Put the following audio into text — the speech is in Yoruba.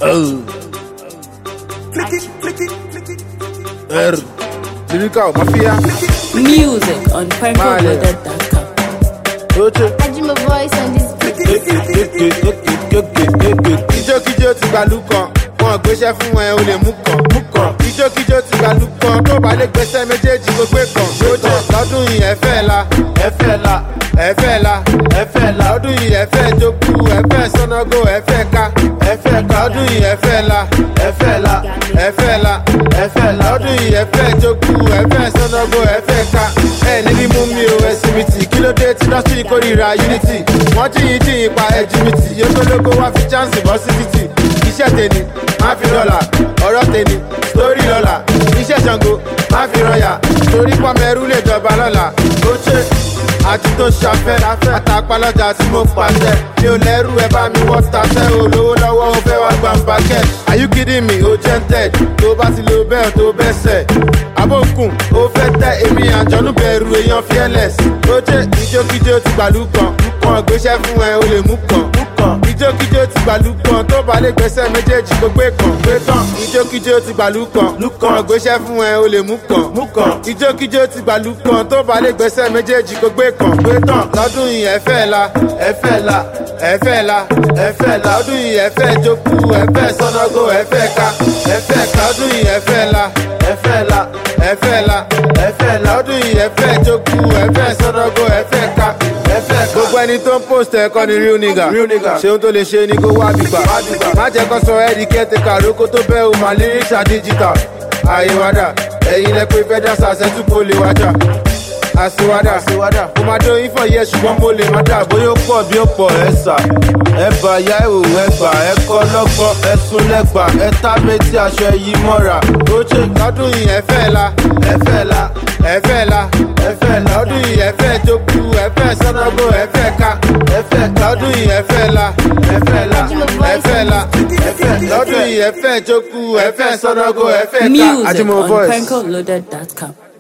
Oh. R. Lyrical Mafia. Music on prankoloaded.com. Oche. Ajima voice on this beat. Ijókijó ti gbàlú kan, wọn gbéṣẹ́ fún ẹ o lè mú kan. Mú kan. Ijókijó ti gbàlú kan, tó bá lè gbéṣẹ́ méjèèjì kó gbé kan. Oche. Lọ́dún yìí ẹ fẹ́ la, ẹ fẹ́ la, ẹ fẹ́ la, ẹ fẹ́ la. Lọ́dún yìí ẹ fẹ́ jókù, ẹ fẹ́ sọ́nàgó, ẹ fẹ́ ká, ẹ fẹ́ ká. Lọ́dún yìí ẹ fẹ́ la, ẹ fẹ́ la, ẹ fẹ́ la, ẹ fẹ́ la. Lọ́dún yìí ẹ fẹ́ jókù, ẹ fẹ́ sọ́nàgó, ẹ fẹ́ ká. Ẹ níbi mú mi o ẹsìn mi tì, kí ló dé tí dọ́sítì kórìíra unity? Wọ́n jìyìn jìyìn pa ẹjìmìtì, yókòlógó wá fi chance bọ́ sí títì. Iṣẹ́ tèmi, má fi dọ́là, ọ̀rọ̀ tèmi, sórí lọ́la. Iṣẹ́ Ṣàngó, má fi rọ̀yà, torí pọ́mẹ́rú lè jọba lọ́la. Ó ṣe àti tó ṣafẹ́, àtàpálọ́jà tí mo pàṣẹ. Mi ò lẹ́rù ẹ bá mi wọ́n taṣẹ́, olówó lọ́wọ́ ó fẹ́ wá gbà ń bákẹ́. Are you kidding me? Ó jẹ́ tẹ̀, tó bá ti lo bẹ́ẹ̀ tó bẹ́ sẹ̀. Abókùn, ó fẹ́ tẹ èmi àjọ̀nú bẹ̀rù èèyàn fearless. Ó jẹ́ ìjókíjó ti gbàlú kan, kan gbéṣẹ́ fún ẹ, o lè mú kan. Ìjókíjó ti gbàlú kan, tó bá lè gbẹ́sẹ̀ méjèèjì kó gbé kan. Gbé kan, ìjókíjó ti gbàlú kan, kan gbéṣẹ́ fún ẹ, o lè mú kan. Mú kan, ìjókíjó ti gbàlú kan, tó bá lè gbẹ́sẹ̀ méjèèjì kó gbé kan. Gbé tán, lọ́dún yìí ẹ fẹ́ la, ẹ fẹ́ la, ẹ fẹ́ la, ẹ fẹ́ la. Lọ́dún yìí ẹ fẹ́ jókù, ẹ fẹ́ sọ́nàgó, ẹ fẹ́ ká, ẹ fẹ́ ká. Lọ́dún yìí ẹ fẹ́ la, ẹ fẹ́ la, ẹ fẹ́ la, ẹ fẹ́ la. Lọ́dún yìí ẹ fẹ́ jókù, ẹ fẹ́ sọ́nàgó, ẹ fẹ́ ká, ẹ fẹ́ ká. Gbogbo ẹni tó ń post ẹ̀kọ́ ni real nigga. Ṣéun tó lè ṣe ni kó wá bìgbà. Má jẹ́ kó sọ ẹ́ di kẹ́tẹ̀ká rókó tó bẹ́ o máa líríṣà digital. Àyèwádà, ẹ̀yin lẹ pé fẹ́dá sàṣẹ́tù kó lè wájà. Àṣewádà, mo máa dó ifọ̀ yẹ ṣùgbọ́n mo lè má dà bóyá ó pọ̀ bí ó pọ̀ ẹ̀ sà. Ẹ bà yá ìwò ẹ gbà ẹ kọ́ lọ́gbọ́n ẹ sún lẹ́gbà ẹ tá méjì aṣọ ẹyí mọ́ra. Ó ṣe lọ́dún yìí ẹ fẹ́ la, ẹ fẹ́ la, ẹ fẹ́ la, ẹ fẹ́ la. Lọ́dún yìí ẹ fẹ́ jókù, ẹ fẹ́ sọ́nàgó, ẹ fẹ́ ká, ẹ fẹ́ ká. Lọ́dún yìí ẹ fẹ́ la, ẹ fẹ́ la, ẹ fẹ́ la, ẹ fẹ́. Lọ́dún yìí ẹ fẹ́ jókù, ẹ fẹ́ sọ́nàgó, ẹ fẹ́ ká. Music Ajimo on voice. prankoloaded.com.